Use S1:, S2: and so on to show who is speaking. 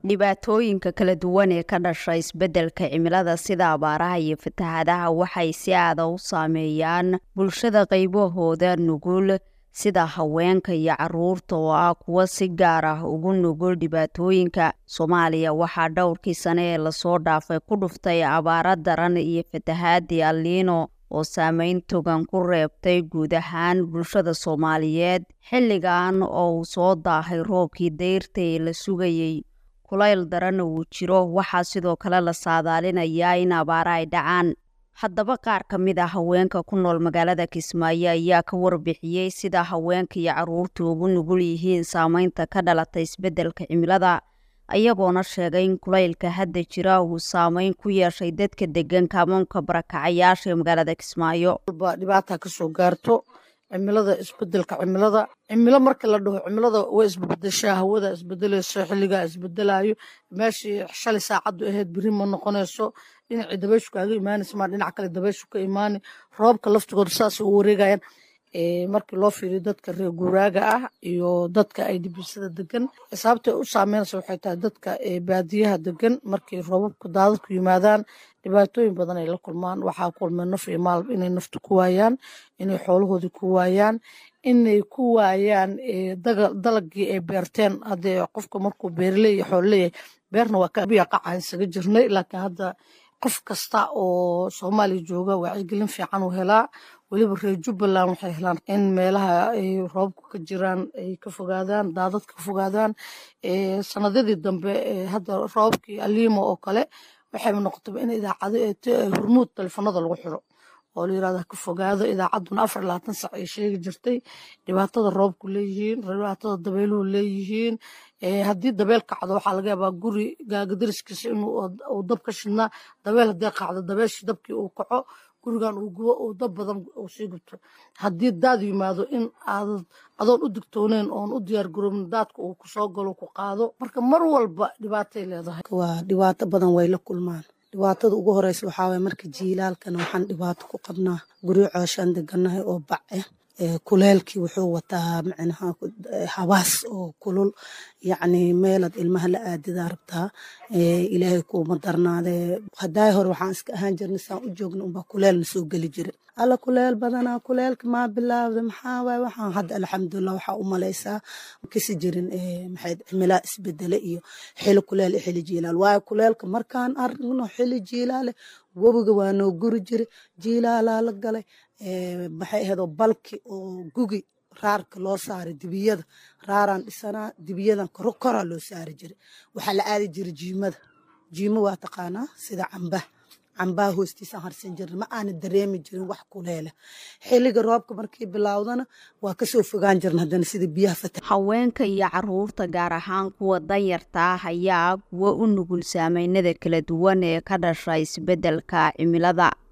S1: dhibaatooyinka kala duwan ee ka dhasha isbeddelka cimilada sida abaaraha iyo fatahaadaha waxay si aada u saameeyaan bulshada qaybahooda nugul sida haweenka iyo caruurta oo ah kuwa si gaar ah ugu nugul dhibaatooyinka soomaaliya waxaa dhowrkii sane ee lasoo dhaafay ku dhuftay abaaro daran iyo fatahaadii aliino oo saameyn togan ku reebtay guud ahaan bulshada soomaaliyeed xilligan oo uu soo daahay roobkii dayrta ee la sugayey kulayl daranna uu jiro waxaa sidoo kale la saadaalinayaa in abaara ay dhacaan haddaba qaar ka mid a haweenka ku nool magaalada kismaayo ayaa ka warbixiyey sida haweenka iyo caruurta ugu nugul yihiin saameynta ka dhalatay isbeddelka cimilada ayagoona sheegay in kulaylka hadda jira uu saameyn ku yeeshay dadka degan kaamoonka barakacayaasha ee magaalada kismaayo
S2: dhibaata kasoo gaarto cimilada isbedelka cimilada cimilo marka la dhaho cimilada way isbedeshaa hawada isbedeleyso xiligaa isbedelayo meeshii shalay saacadu ahayd beri ma noqonayso dhinacii dabayshu kaaga imaanaysa maa dhinac kale dabayshu ka imaani roobka laftigooda saasay u wareegayaan markii loo fiiriyo dadka reer guuraaga ah iyo dadka ay dibisada degan sababtay u saameynaysa waxay tahay dadka baadiyaha degan markii roobabka daadadku yimaadaan dhibaatooyin badan ay la kulmaan waxaa kulmeen naf iyo maalba inay nafta ku waayaan inay xoolahoodii ku waayaan inay ku waayaan dalagii ay beerteen haddee qofka markuu beerleeya xoolleeyahay beerna waa kabiya qaca isaga jirnay laakiin hadda qof kasta oo soomaaliya jooga wacyigelin fiican uu helaa weliba reer jubbaland waxay helaan in meelaha ay roobku ka jiraan ay ka fogaadaan daadad ka fogaadaan sanadadii dambe hadda roobkii aliimo oo kale waxayba noqotaba in idaacado hormuud telefoonada lagu xiro oo la yirahda ka fogaado idaacadduna afar labaatan sac ay sheegi jirtay dhibaatada roobku leeyihiin dhibaatada dabeeluhu leeyihiin haddii dabeel kacdo waxaa laga yaabaa guri gaagadariskiisa inuu dab ka shidnaa dabeel haddii kacdo dabeeshii dabkii uu kaco gurigan uu gubo uu dab badan uu sii gubto haddii daad yimaado in aad adoon u digtooneyn oon u diyaar garoobin daadka uu kusoo galo ku qaado marka mar walba dhibaatay leedahay
S3: waa dhibaato badan way la kulmaan dhibaatada ugu horeysa waxaa waye marka jiilaalkana waxaan dhibaato ku qabnaa guryo cooshaan deganahay oo bac ah kuleelkii wuxuu wataa micnaha habaas oo kulul yacni meelaad ilmaha la aadidaa rabtaa ilaahay kuuma darnaadee haddaay hore waxaan iska ahaan jirnay saan u joogna unbaa kuleelna soo geli jira alla kuleel badanaa kuleelka maa bilaawda maxaa waay waxaan hadda alxamdulilah waxaa u malaysaa kasi jirin maxayd cimilaa isbedele iyo xili kuleel iyo xili jiilaal waayo kuleelka markaan aragno xili jiilaale webiga waa noo guri jira jiilaalaa la galay maxay ahaydoo balki oo gugi raarka loo saaray dibiyada raaraan dhisanaa dibiyadan koro koraa loo saari jiray waxaa la aadi jiray jiimada jiimo waa taqaanaa sida cambah cambaha hoostiisaan harsan jirna ma aana dareemi jirin wax kuleele xilliga roobka markii bilaawdana waa kasoo fogaan jirna haddana sida biyaha fata
S1: haweenka iyo caruurta gaar ahaan kuwa danyarta ah ayaa kuwa u nugul saameynada kala duwan ee ka dhasha isbeddelka cimilada